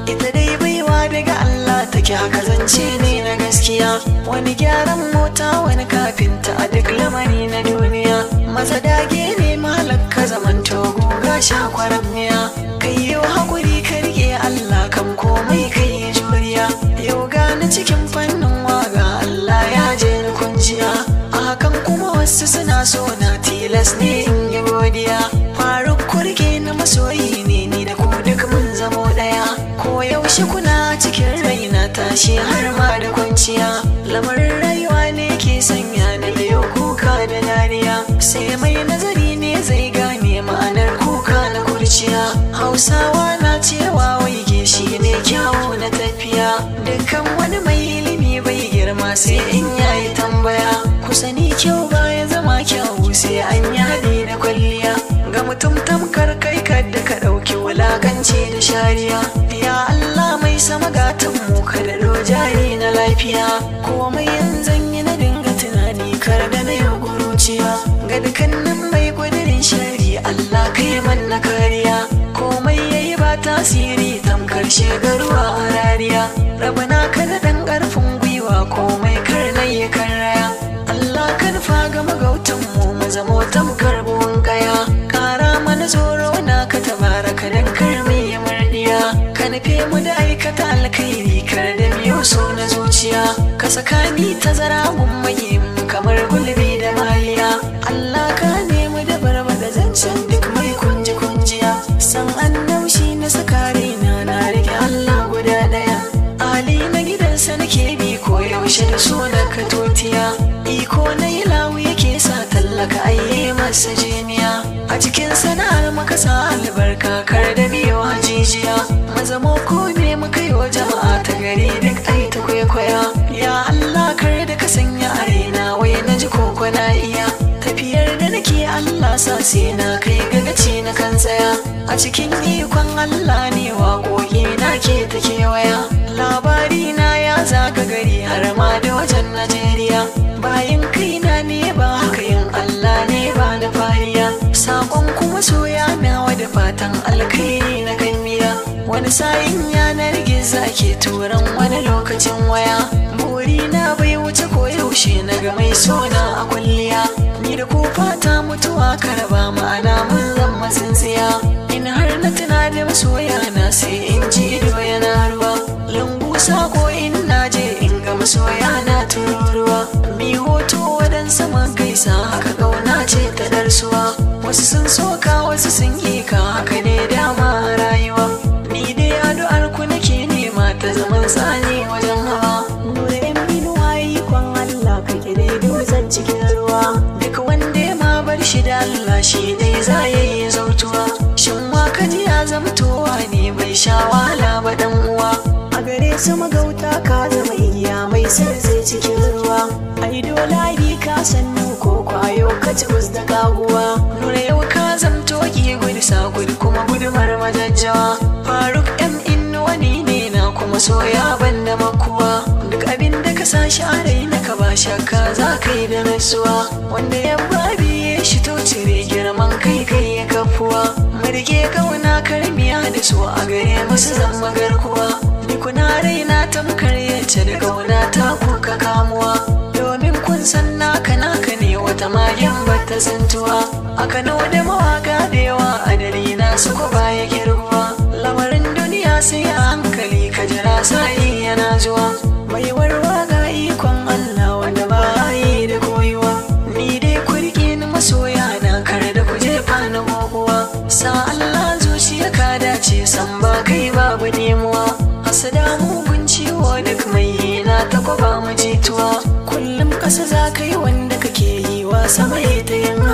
ita dai baiwa daga Allah take haka zance ne na gaskiya wani gyaran mota wani kafinta a duk lamari na duniya maza dage ne malakka zaman togo ga shakwaran miya kai yau hakuri ka rike Allah kan komai kai juriya yau gani cikin fannin waga Allah ya je ni kunjiya a hakan kuma wasu suna so na tilas ne in yi godiya faruk kurge na masoyi ne ni da ku duk mun zamo daya ko yaushe kuna cikin raina tashi har ma da kwanciya lamarin rayuwa ne ke sanya na biyo kuka da dariya sai mai nazari ne zai gane ma'anar kuka na kurciya hausawa na cewa waige shi ne kyawu na tafiya dukkan wani mai ilimi bai girma sai in yayi tambaya ku sani kyau baya zama kyawu sai an yi da kwalliya ga mutum tamkar kai kadda ka ɗauki wulakanci da shariya ya Allah mai sama gatan mu ka da jari na lafiya komai yanzu yi na dinga tunani kar da na yau guruciya ga dukkanin mai gudurin shari Allah kai manna kariya komai yayi ba tasiri tamkar shegaruwa a rariya rabana ka da ɗan ƙarfin gwiwa komai kar na yi raya Allah kan faga magautan mu mu zamo tamkar buhun kaya kara mana tsoro na ka tabaraka dan karmi ya murdiya ka nufe mu da aikata alkhairi kar da biyo so na zuciya ka saka ni tazara mun maye mu kamar gulbi da maliya Allah ka nemi da barba da zancen duk mai kunji kunjiya san annaushi na saka raina na rike Allah guda daya Ali na gidansa nake bi ko yaushe da so na ka totiya iko na yi lawu yake sa tallaka ayye masa jiniya a cikin sana'ar maka sa albarka kar da biyo hajijiya mazamo ko ne muka yi wa jama'a ta gari duk ai ta kwaikwaya ya Allah kar da ka sanya a raina wai na ji koko na iya tafiyar da nake Allah sa sai na kai gagaci na kan tsaya a cikin ikon Allah ne waƙoƙi na ke ta kewaya labari na ya zaga gari har ma da wajen Najeriya bayan kaina ne ba haka yin Allah ne ba da fariya sakon kuma soya nawa da fatan alkhairi na kan miya wani sa'in yanar gizo ke turan wani lokacin waya buri na bai wuce ko yaushe na ga mai sona a kwalliya ni da ko fata mutuwa karaba ma'ana mun zama tsintsiya in har na tuna da masoya na sai in ji ido yana ruwa lambu sako in na je in ga masoya na tururuwa mi hoto wadan saman gaisa haka kauna ce ta darsuwa wasu sun soka wasu sun yi ka haka ne dama a rayuwa ni dai addu'ar ku nake nema ta zaman tsani wajen hawa nura yan minuwa ikon Allah ka dai dutsen cikin ruwa duk wanda ya ma bar shi da Allah shi dai za ya yi zautuwa shin wa kaji ya zamtowa ne bai sha wahala ba dan uwa a gare su magauta ka zama igiya mai sarze cikin ruwa ai dole ka sannu ko kwayo ka ci da kaguwa nuna yau ka zamto ki gudu sa gudu kuma gudumar majajjawa faruk m innu wani ne na kuma soya ban da makuwa duk abin da ka sa shi a raina ka ba shakka za ka yi da nasuwa wanda ya babi ya shi to cire girman kai kai ya kafuwa marge kauna karmiya da su a gare masu zama garkuwa ni kuna raina tamkar yace da kauna ta kuka kamuwa domin kun san naka naka ne wata mayan bata santuwa a kano da mawaka da yawa a dalina su ko baya girguwa lamarin duniya sai a hankali ka jira sai yana zuwa mai warwa ga ikon Allah wanda ba yi da koyuwa ni dai kurki ni masoya na kare da ku jefa na goguwa sa Allah zuciya ka dace san ba kai babu nemuwa hasada mugun ciwo duk mai na ta kwaba mu jituwa kullum kasa za ka yi wanda kake yi wa sama ta yin